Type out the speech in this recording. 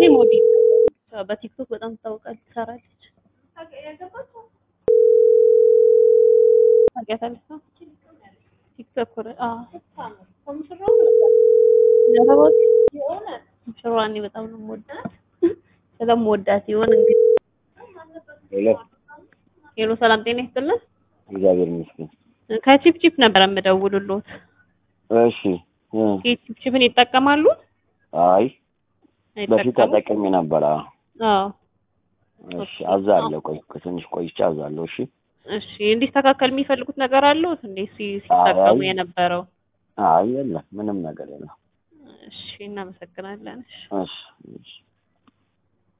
ሞዴል በቲክቶክ በጣም ትታወቃለች፣ ትሰራለች። ታውቂያታለሽ? ነው ቲክቶክ ወረ አዎ ዘረባዎች ሙሽራዋን እኔ በጣም ነው የምወዳት። ስለምወዳት ይሆን እንግዲህ። ሄሎ ሄሎ ሰላም ጤና ይስጥልን። እግዚአብሔር ይመስገን። ከቺፕ ቺፕ ነበር የምደውልሎት። እሺ እ ቺፕ ቺፕን ይጠቀማሉ? አይ በፊት አይጠቀሙም? ተጠቅሜ ነበር። አዎ አዎ እሺ አዛለሁ። ቆይ ትንሽ ቆይቼ አዛለሁ። እሺ እሺ እንዲስተካከል የሚፈልጉት ነገር አለዎት እንዴ? ሲ- ሲጠቀሙ አይ። የነበረው? አይ የለም ምንም ነገር የለም። እሺ እናመሰግናለን። እሺ እሺ እሺ